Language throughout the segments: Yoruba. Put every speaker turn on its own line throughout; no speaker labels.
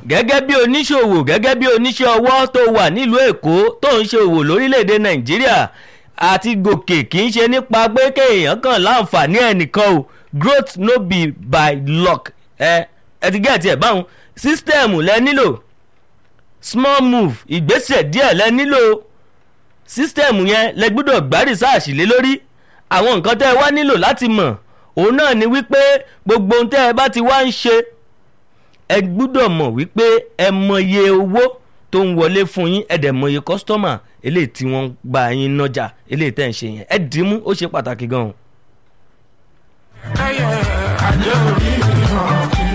gẹ́gẹ́ bí oníṣòwò gẹ́gẹ́ bí oníṣẹ́ ọwọ́ tó wà nílùú èkó tó ń ṣe òwò lórílẹ̀‐èdè nàìjíríà àti gòkè kì í ṣe nípa pé kéèyàn kàn láǹfààní ẹnìkan o growth no be by luck ẹ ẹ ti gẹ́ẹ̀tì ẹ̀ báwọn sísítẹ́ẹ̀mù lẹ nílò small move ìgbésẹ̀ díẹ̀ lẹ nílò sísítẹ́ẹ̀mù yẹn lẹ gbọ́dọ̀ gbá rìsáàsì lé lórí àwọn nǹkan tẹ́ ẹ wá nílò láti mọ̀ òun náà ni wípé gbogbo ohun tẹ́ ẹ bá ti wá ń ṣe ẹ gbúdọ̀ mọ̀ wípé ẹ mọye owó tó ń wọlé fún yín ẹ dẹ̀ mọye kọ́sítọ́mà eléyìí tí wọ́n gba yín nájà eléyìí tẹ́ ń ṣe yẹn ẹ dìímú ó ṣe pàtàkì gan-an.
ẹyẹ àjẹ orí hàn kí.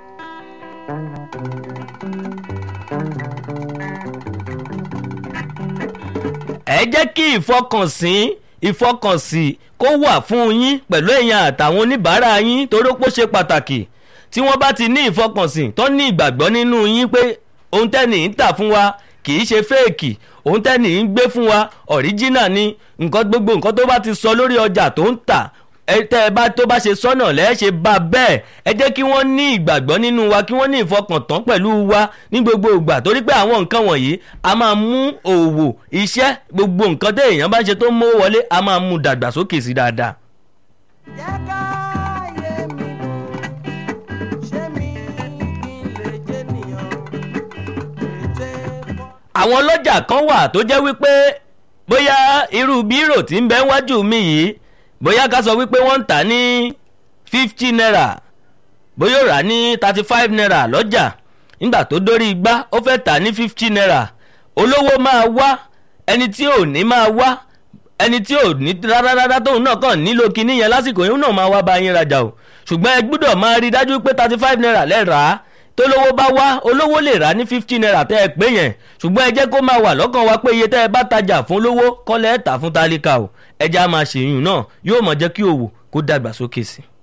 ẹ jẹ́ kí ìfọkànsìn ìfọkànsìn kó wà fún yín pẹ̀lú èèyàn àtàwọn oníbàárà yín torí pé ó ṣe pàtàkì tí wọ́n bá ti ní ìfọkànsìn tó ní ìgbàgbọ́ nínú yín pé ohun tẹ́nì ń tà fún wa kì í ṣe fẹ́ẹ̀kì ohun tẹ́nì ń gbé fún wa ọ̀ríjínà ni nǹkan gbogbo nǹkan tó bá ti sọ lórí ọjà tó ń tà ẹ tẹ́ ẹ bá tó bá ṣe sọ́nà lẹ́ẹ̀ ṣe bá bẹ́ẹ̀ ẹ jẹ́ kí wọ́n ní ìgbàgbọ́ nínú wa kí wọ́n ní ìfọkàntán pẹ̀lú wa ní gbogbo ìgbà torí pé àwọn nǹkan wọ̀nyí a máa mú òwò iṣẹ́ gbogbo nǹkan tẹ́ èèyàn bá ń ṣe tó mówó wọlé a máa mú dàgbàsókè sí dáadáa.
jẹ́ ká yé mi ṣé mi kí n lè jẹ́ nìyàn ètè fọ́.
àwọn ọlọ́jà kan wà tó jẹ́ wípé bóyá irú bírò tí ń bẹ wájú mi yìí bóyá ká sọ wípé wọ́n ń tà ní fifty naira bóyá ó rà ní thirty five naira lọ́jà nígbà tó dórí igbá ó fẹ́ tà ní fifty naira olówó máa wá ẹni tí ò ní máa wá ẹni tí ò ní rárá tóun náà kàn nílò kinní yẹn lásìkò yẹn náà máa wá bá yín rajà o ṣùgbọ́n ẹ gbúdọ̀ máa rí i dájú pé thirty five naira lẹ́ẹ̀rà á tólówó bá wá olówó lè rà ní fifty naira tẹ́ ẹ pé yẹn ṣùgbọ́n ẹ jẹ́ kó máa wà lọ́kàn wa pé iye tẹ́ ẹ bá tajà fún lówó kọ́lẹ́ ẹ̀ tà fún tálíkà o ẹja máa ṣèyún náà yóò mọ̀ jẹ́ kí òwò kó dàgbà sókè sí i.